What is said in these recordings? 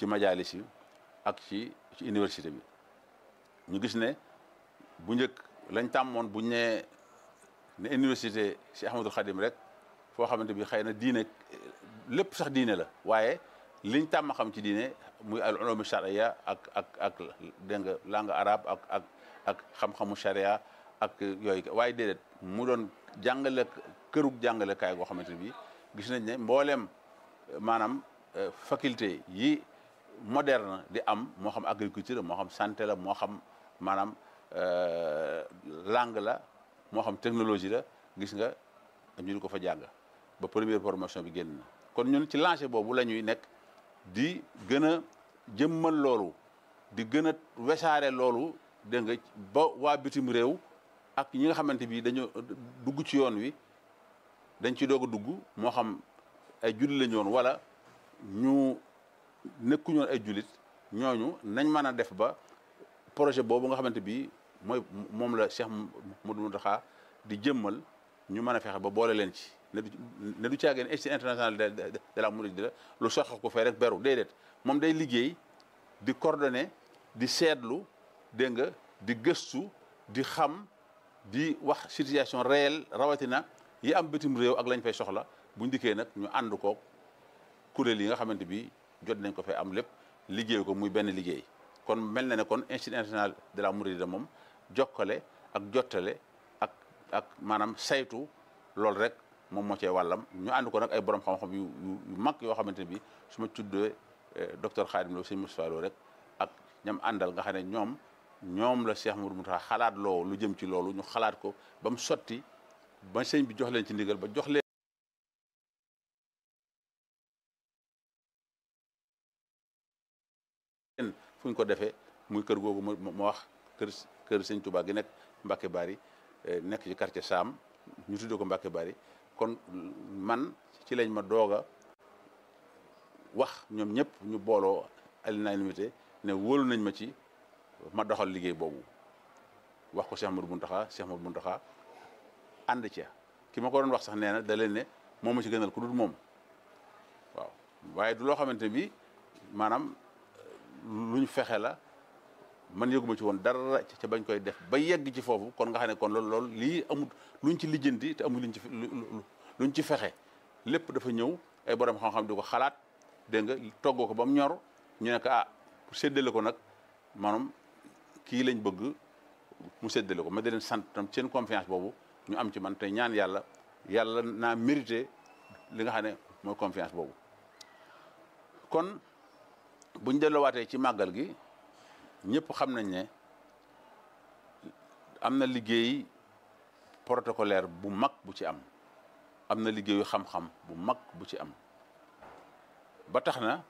ci majalis yi ak ci ci université bi ñu gis ne bu njëkk lañ tàmmoon buñ ne ne université si Ahmadul Xadim rek foo xamante bi xëy na diine lépp sax diine la waaye liñ tàmm xam ci diine muy al ulum charia ak ak ak dégg nga langue arabe ak ak ak xam-xamu charia ak yooyu waaye déedéet mu doon jàngale kërug jàngalekaay goo xamante bi gis nañ ne mbooleem maanaam faculté yi moderne di am moo xam agriculture moo xam santé la moo xam maanaam langue la moo xam technologie la gis nga ñu di ko fa jàng ba première formation bi génn na kon ñun ci lancé boobu la ñuy nekk di gën a jëmmal loolu di gën a wesaare loolu dégg nga ba waa bitim réew ak ñi nga xamante bi dañoo dugg ci yoon wi dañ ci doog a dugg moo xam ay jullit lañu woon wala ñu nekkuñu woon ay jullit ñooñu nañ mën a def ba projet boobu nga xamante bi mooy moom la Cheikh Modou Mountakha di jëmmal ñu mën a fexe ba boole leen ci ne du ne du caageen institut international de de la Mouride la lu soxla ko fee rek beru déedéet moom day liggéey di coordonner di seetlu dégg nga di gëstu di xam di wax situation réelle rawatina yi am bitim réew ak lañ fay soxla buñ dikkee nag ñu ànd ko kuréel yi nga xamante bi jot nañ ko fay am lépp liggéey ko muy benn liggéey kon mel na ne kon institut international de la Mouride moom jokkale ak jottale ak ak maanaam saytu loolu rek moom moo cee wàllam ñu ànd ko nag ay borom xam-xam yu yu mag yoo xamante ne bi su ma tuddee docteur Khadim Lo sëñ Moustapha Lo rek ak ñam àndal nga xam ne ñoom ñoom la Cheikh Modou Mountakha xalaat loo lu jëm ci loolu ñu xalaat ko ba mu sotti ba sëñ bi jox leen ci ndigal ba jox leen fu ñu ko defee muy kër googu moo wax kër kër sëñ Touba gi nekk Mbacke Bari nekk ci quartier Sam ñu tuddee ko Mbacke Bari kon man ci lañ ma doog a wax ñoom ñëpp ñu booloo à l'unanimité ne wóolu nañ ma ci ma doxal liggéey boobu wax ko Cheikh Modou Mountakha Cheikh Modou Mountakha ànd ca ki ma ko doon wax sax nee na da leen ne moom ma ci gënal ku dul moom waaw waaye du loo xamante bi maanaam luñ fexe la man yëguma ci woon dara ca bañ koy def ba yegg ci foofu kon nga xam ne kon loolu loolu lii amul luñ ci lijjanti te amul luñ ci luñ ci fexe lépp dafa ñëw ay borom xam-xam di ko xalaat dégg nga toggoo ko ba mu ñor ñu ne ko ah pour séddale ko nag maanaam kii lañ bëgg mu séddale ko ma di leen sant tam seen confiance boobu ñu am ci man te ñaan yàlla yàlla naa mérité li nga xam ne mooy confiance boobu kon buñ delloowaatee ci màggal gi ñëpp xam nañ ne am na liggéey protocolaire bu mag bu ci am am na liggéeyu xam-xam bu mag bu ci am ba tax na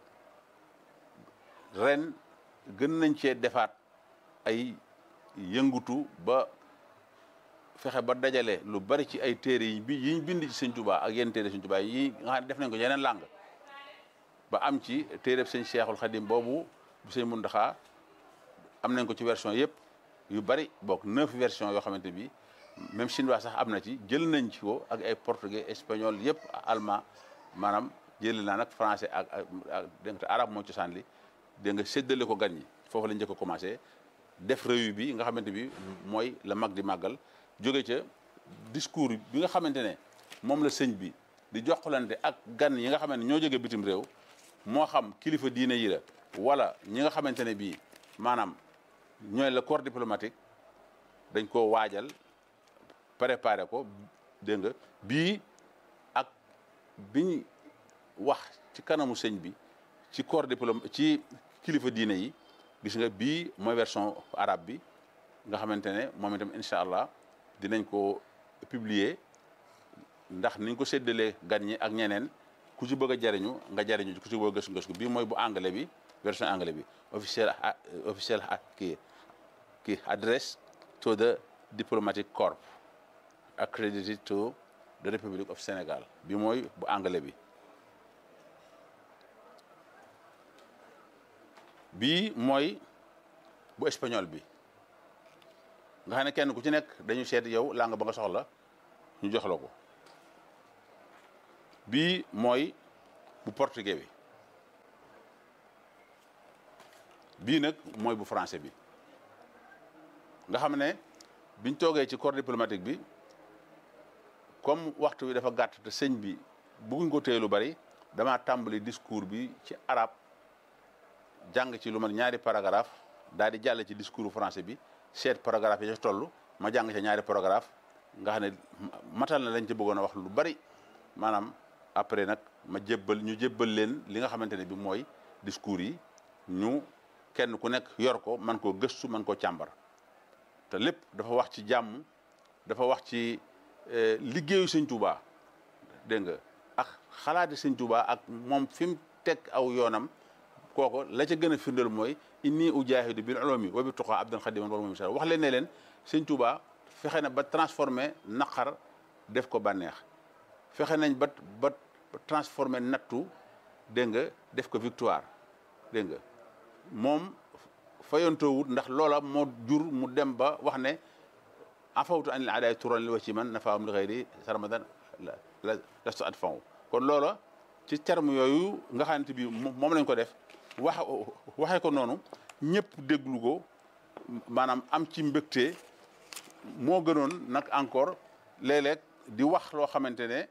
ren gën nañ cee defaat ay yëngutu ba fexe ba dajale lu bari ci ay téere yi bi yiñ bind ci sëñ Tuubaa ak yenn téere sëñ Tuubaa yi nga xam ne def nañ ko yeneen langue ba am ci téereb sëñ Cheikhul Khadim boobu bu sëñ Mountakha am nañ ko ci version yëpp yu bari bokk neuf version yoo xamante bi même chinois sax am na ci jël nañ ci ko ak ay portugais espagnol yëpp allemand maanaam jël naa nag français ak ak dégg nga arabe moo cosaan li dégg nga séddale ko gan ñi foofu la njëkk a commencé def réew bi nga xamante bi mooy la mag di màggal jóge ca discours bi nga xamante ne moom la sëñ bi di joxlante ak gan yi nga xamante ne ñoo jóge bitim réew moo xam kilifa diine yi la wala ñi nga xamante ne bii maanaam ñooy le corps diplomatique dañ koo waajal préparé ko dégg nga bii ak biñ wax ci kanamu sëñ bi ci corps diplom ci kilifa diine yi gis nga bii mooy version arabe bi nga xamante ne moom itam incha allah dinañ ko publier ndax niñ ko séddalee gan ñi ak ñeneen ku ci bëgg a jariñu nga jariñu ku ci bëgg a gëstu gëstu bii mooy bu anglais bi version anglais bi officiel officiel kii kii address to the diplomatic corps accredited to the Republic of Senegal bi mooy bu anglais bi bii mooy bu espagnol bi nga xam ne kenn ku ci nekk dañu seet yow langue ba nga soxla ñu jox la ko bii mooy bu portugais bi bii nag mooy bu français bi nga xam ne biñ toogee ci corps diplomatique bi comme waxtu wi dafa gàtt te sëñ bi bëgguñ ko téye lu bari damaa tàmbali discours bi ci arab jàng ci lu mat ñaari paragraphe daal di jàll ci discours français bi seet paragraphe yi ci toll ma jàng ca ñaari paragraphe nga xam ne matal na lañ ci bëggoon a wax lu bari maanaam après nag ma jébbal ñu jébbal leen li nga xamante ne bi mooy discours yi ñu kenn ku nekk yor ko man koo gëstu man koo càmbar te lépp dafa wax ci jàmm dafa wax ci liggéeyu sëñ Touba dégg nga ak xalaati sëñ Touba ak moom fi mu teg aw yoonam kooko la ca gën a firndeel mooy inni ujaahidu bil ulumi wa bi tuqa abdan xadiman wala moom wax leen ne leen sëñ Touba fexe na ba transformé naqar def ko bànneex fexe nañ ba ba transformé nattu dégg nga def ko victoire dégg nga moom fayontoowut ndax loola moo jur mu dem ba wax ne afawtu an il aadaay turan li wa ci man nafaam li xëyri sarmadan la lastu at faw kon loola ci terme yooyu nga xamante bi moom lañ ko def wax waxee ko noonu ñëpp déglu ko maanaam am ci mbégte moo gënoon nag encore léeg-léeg di wax loo xamante ne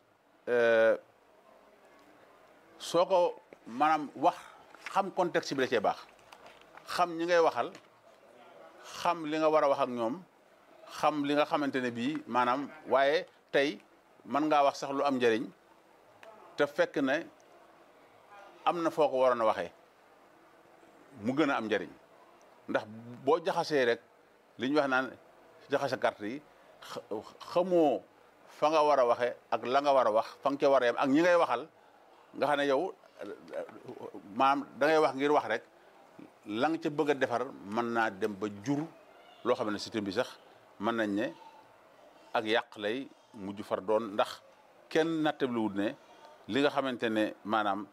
soo ko maanaam wax xam contexte bi da cee baax xam ñi ngay waxal xam li nga war a wax ak ñoom xam li nga xamante ne bii maanaam waaye tey mën ngaa wax sax lu am njëriñ te fekk ne am na foo ko waroon a waxee mu gën a am njëriñ ndax boo jaxasee rek li ñu wax naan jaxase carte yi xamoo fa nga war a waxee ak la nga war a wax fa nga ca war a yem ak ñi ngay waxal nga xam ne yow maanaam da ngay wax ngir wax rek la nga ca bëgg a defar mën naa dem ba jur loo xam ne système bi sax mën nañ ne ak yàq lay mujj far doon ndax kenn nattabliwut ne li nga xamante ne maanaam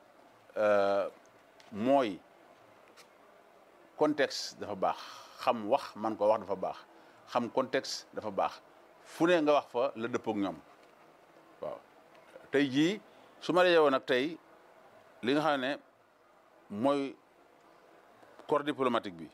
mooy contexte dafa baax xam wax man ko wax dafa baax xam contexte dafa baax fu ne nga wax fa la dëppook ñoom waaw tey jii su ma la nag tey li nga xam ne mooy corps diplomatique bi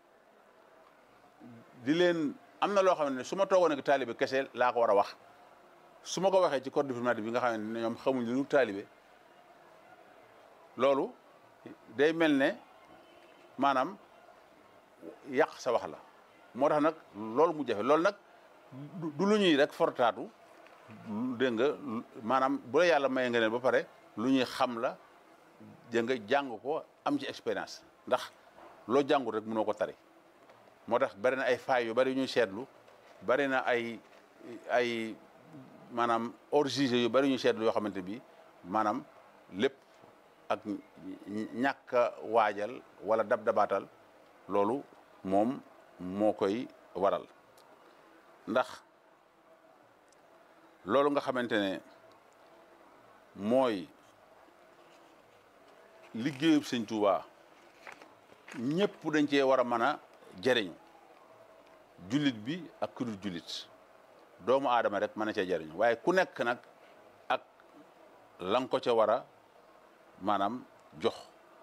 di leen am na loo xam ne su ma toogoon ak taalibe kese laa ko war a wax su ma ko waxee ci corps diplomatique bi nga xam ne ñoom xamuñ lu taalibe loolu day mel ne maanaam yàq sa wax la moo tax nag loolu mu jafe loolu nag du lu ñuy rek fortaatu dégg nga maanaam bu la yàlla maye nga leen ba pare lu ñuy xam la dégg nga jàng ko am ci expérience ndax loo jàngul rek mënoo ko tari moo tax bari na ay failles yu bari yu ñuy seetlu bari na ay ay maanaam hors-jeu yu bari yu ñuy seetlu yoo xamante bi maanaam lépp ak ñàkk a waajal wala dab dabaatal loolu moom moo koy waral ndax loolu nga xamante ne mooy liggéeyub sëñ Tuubaa ñëpp dañ cee war a mën a jariñu jullit bi ak ku dul jullit doomu aadama rek mën na cee jariñu waaye ku nekk nag ak la nga ko ca war a maanaam jox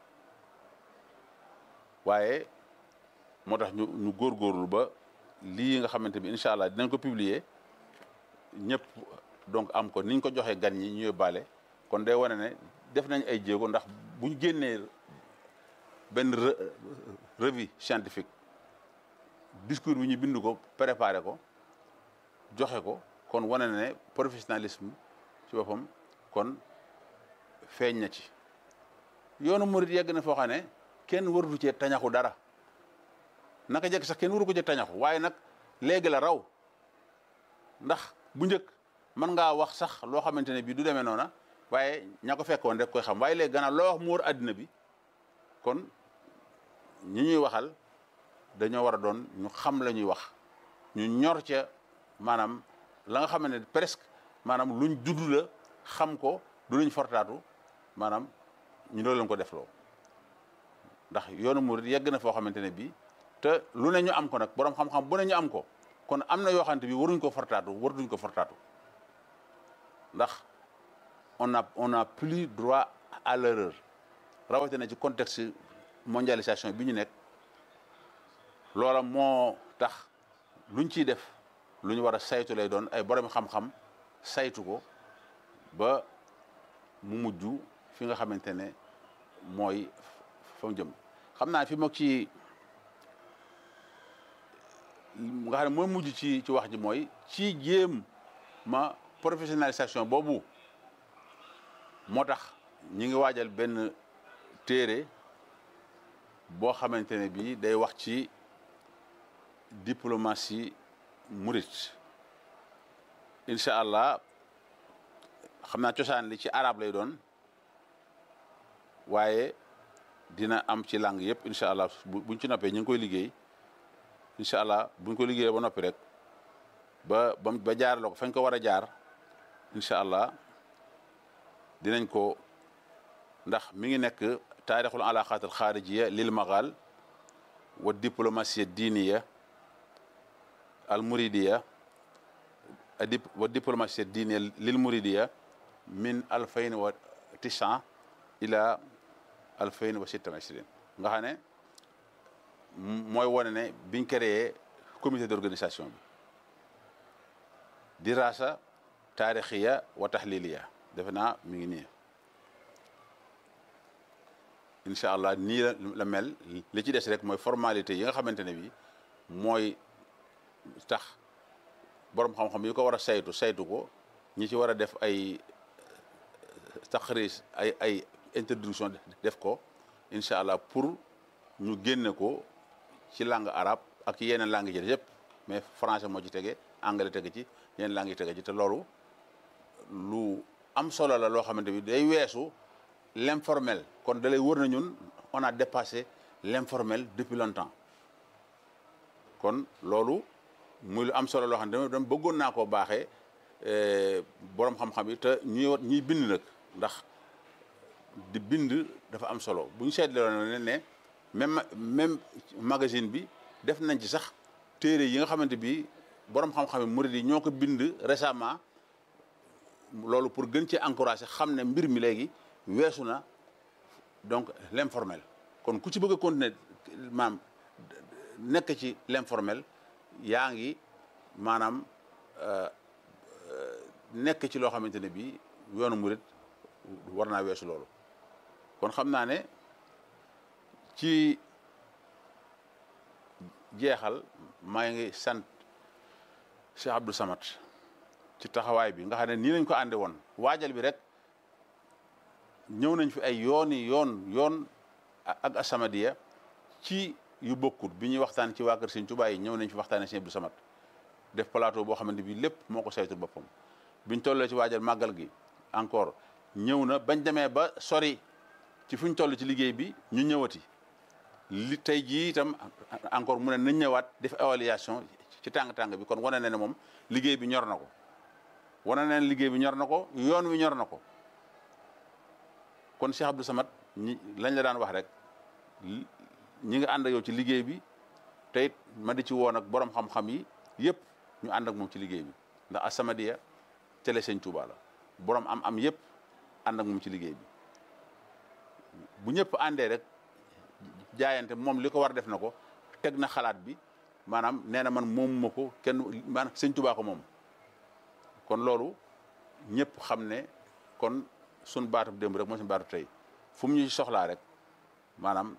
waaye moo tax ñu ñu góorgóorlu ba lii nga xamante bi incha allah dinañ ko publier ñëpp donc am ko niñ ko joxee gan ñi ñu yóbbaale kon day wane ne def nañ ay jéego ndax buñ génnee benn revue scientifique discours bi ñu bind ko préparé ko joxe ko kon wane na ne professionnalisme ci boppam kon feeñ na ci yoonu murit yegg na foo xam ne kenn waratu cee tañaxu dara naka jekk sax kenn waru ko cee tañaxu waaye nag léegi la raw ndax bu njëkk mën ngaa wax sax loo xamante ne bii du demee noona waaye ña ko fekkoon rek koy xam waaye léegi gannaaw loo wax mu wër àddina bi kon ñi ñuy waxal dañoo war a doon ñu xam la ñuy wax ñu ñor ca maanaam la nga xam ne presque maanaam luñ judd la xam ko du luñ fortaatu maanaam ñu doon leen ko defloo ndax yoonu murid yegg na foo xamante ne bii te lu ne ñu am ko nag borom xam-xam bu ne ñu am ko kon am na yoo xamante bi waruñ ko fortaatu waruñ ko fortaatu ndax on a on a plus droit à l'erreur rawatina ci contexte mondialisation bi ñu nekk loola moo tax luñ ciy def lu ñu war a saytu lay doon ay borom xam-xam saytu ko ba mu mujj fi nga xamante ne mooy fa mu jëm xam naa fi moog ci nga xam ne mooy mujj ci ci wax ji mooy ci jéem ma professionnalisation boobu moo tax ñi ngi waajal benn téere boo xamante ne bii day wax ci diplomatie murit incha allah xam naa cosaan li ci arab lay doon waaye dina am ci langue yëpp incha allah buñ ci noppee ñu ngi koy liggéey incha allah buñ ko liggéeyee ba noppi rek ba ba ba jaarale ko fañ ko war a jaar incha allah dinañ ko ndax mi ngi nekk taarixul alaqat al xaarijiya lil magal wa diplomatie diiniya al muridiya wa diplomatie diiniya lil muridiya min alfayn wa tisan ila alfayn wa sittan ishrin nga xam ne mooy wane ne biñ créé comité d'organisation bi dirasa taarixiya wa taxliliya defe naa mi ngi nii incha allah nii la la mel li ci des rek mooy formalité yi nga xamante ne bi mooy tax borom xam-xam yi ko war a saytu saytu ko ñi ci war a def ay taxriis ay ay introduction def ko incha allah pour ñu génne ko ci langue arabe ak yeneen langue yi yëpp mais français moo ci tege anglais tege ci yeneen langue yi tege ci te loolu lu am solo la loo xamante bi day weesu l'informel kon da lay wër na ñun on a dépassé l'informel depuis longtemps kon loolu muy lu am solo loo xam ne dama bëggoon naa koo baaxee borom xam-xam yi te ñuy ñuy bind nag ndax di bind dafa am solo bu ñu seetloo ne ne même même magazine bi def nañ ci sax téere yi nga xamante bi borom xam-xam yi murid yi ñoo ko bind récemment loolu pour gën ci encourager xam ne mbir mi léegi weesu na donc l'informel kon ku ci bëgg a continuer maam nekk ci l'informel yaa ngi maanaam nekk ci loo xamante ne bii yoonu murid war naa weesu loolu kon xam naa ne ci jeexal maa ngi sant Cheikh Abdou Samad ci taxawaay bi nga xam ne nii lañ ko ànde woon waajal bi rek ñëw nañ fi ay yooni yoon yoon ak As-Samadiyya ci yu bokkut bi ñuy waxtaan ci waa Kër Sëñ Tuubaa yi ñëw nañ fi waxtaane Sëñ Abdou Samad def plateau boo xamante bi lépp moo ko saytul boppam biñ tollee ci waajal màggal gi encore ñëw na bañ demee ba sori ci fu ñu toll ci liggéey bi ñu ñëwati li tey jii itam encore mu ne nañ ñëwaat def évaluation ci tàng-tàng bi kon wane na ne moom liggéey bi ñor na ko wane na ne liggéey bi ñor na ko yoon wi ñor na ko kon Cheikh Abdou Samad ñi lañ la daan wax rek ñi nga ànd ak yow ci liggéey bi te it ma di ci woon ak borom xam-xam yi yëpp ñu ànd ak moom ci liggéey bi ndax As-Samadiyya télé Sëñ Tuubaa la borom am-am yëpp ànd ak moom ci liggéey bi bu ñëpp àndee rek jaayante moom li ko war def na ko teg na xalaat bi maanaam nee na man moom ma ko kenn maanaam Sëñ Tuubaa ko moom kon loolu ñëpp xam ne kon sun baatu démb rek mooy sun baatu tey fu mu ñu soxlaa rek maanaam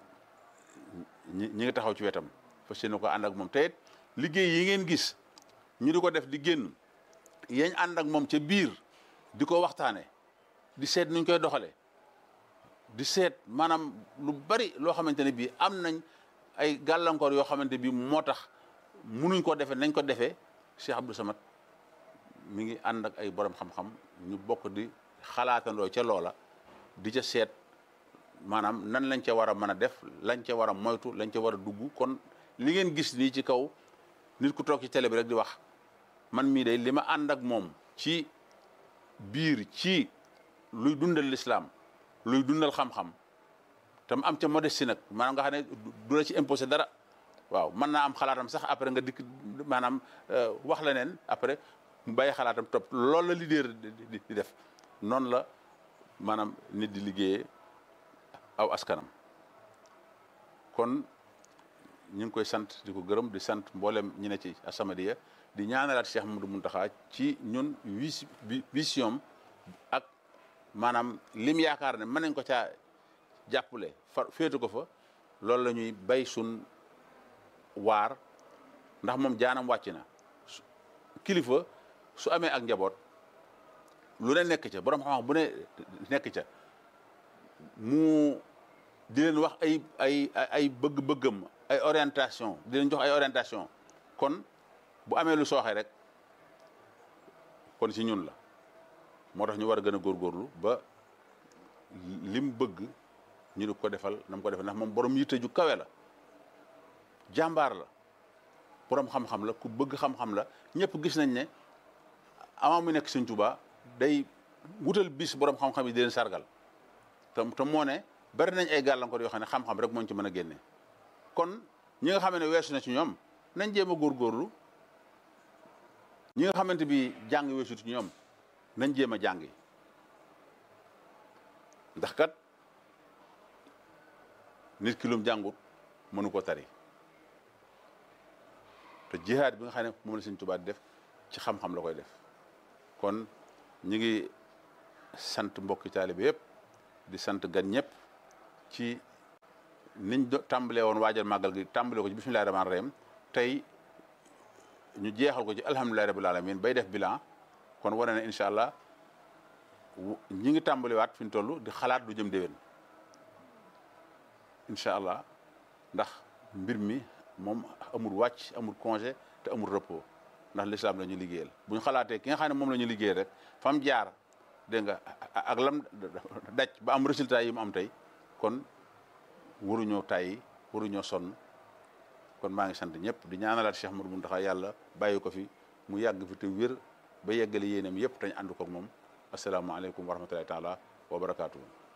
ñi ñi ngi taxaw ci wetam fas yéene ko ànd ak moom te it liggéey yi ngeen gis ñu di ko def di génn yañ ànd ak moom ca biir di ko waxtaane di seet nuñ koy doxale di seet maanaam lu bari loo xamante ne bii am nañ ay gàllankoor yoo xamante bi moo tax munuñ ko defee nañ ko defee Cheikh Abdou Samad mi ngi ànd ak ay borom xam-xam ñu bokk di xalaatandoo ca loola di ca seet maanaam nan lañ ca war a mën a def lañ ca war a moytu lañ ca war a dugg kon li ngeen gis nii ci kaw nit ku toog ci télé bi rek di wax man mii day li ma ànd ak moom ci biir ci luy dundal lislaam luy dundal xam-xam te mu am ca modestie nag maanaam nga xam ne du la ci imposé dara waaw mën naa am xalaatam sax après nga dikk maanaam wax la neen après mu bàyyi xalaatam topp loolu la leader di def noonu la maanaam nit di liggéeyee aw askanam kon ñu ngi koy sant di ko gërëm di sant mboolem ñi ne ci As-Samadiyya di ñaanalaat Cheikh Mamadou Mountakha ci ñun wis vision ak maanaam lim yaakaar ne mën nañ ko caa jàppale fa féetu ko fa loolu la ñuy bay sun waar ndax moom jaanam wàcc na kilifa su amee ak njaboot lu ne nekk ca borom xam-xam bu ne nekk ca mu di leen wax ay ay ay bëgg-bëggam ay orientation di leen jox ay orientation kon bu amee lu sooxe rek kon si ñun la moo tax ñu war a gën a góorgóorlu ba lim bëgg ñu di ko defal na mu ko defal ndax moom borom yitte ju kawe la jàmbaar la borom xam-xam la ku bëgg xam-xam la ñëpp gis nañ ne avant mu nekk Sëñ Tuubaa day wutal bis borom xam-xam yi di leen sargal te te moo ne bari nañ ay gàllankoor yoo xam ne xam-xam rek moo ñu ci mën a génne kon ñi nga xam ne weesu na ci ñoom nañ jéem a góorgóorlu ñi nga xamante bi jàng weesu ci ñoom nañ jéem a jàngi ndax kat nit ki lum jàngut mënu ko tari te jihaad bi nga xam ne moom la Sëñ Tuubaa di def ci xam-xam la koy def kon ñi ngi sant mbokki taalibe yëpp di sant gan ñëpp ci niñ do tàmbalee woon waajal màggal gi tàmbale ko ci bismillahi rahmaani rahim tey ñu jeexal ko ci alhamdulillahi rabbil alamin bay def bilan kon wane na incha allah ñi ngi tàmbaliwaat fi ñu toll di xalaat du jëm déwén incha allah ndax mbir mi moom amul wàcc amul congé te amul repos ndax l'islam la ñu liggéeyal bu ñu xalaatee ki nga xam ne moom la ñu liggéeyal rek fam jaar dégg nga ak lam daj ba am résultat yi mu am tey kon waruñoo tàyyi waruñoo sonn kon maa ngi sant ñëpp di ñaanalaat Cheikh Modou Mountakha yàlla bàyyi ko fi mu yàgg fi te wér ba yeggale yéenam yëpp tañ ànd ko ak moom asalaamaaleykum wa rahmatulahi taala wa barakaatuhu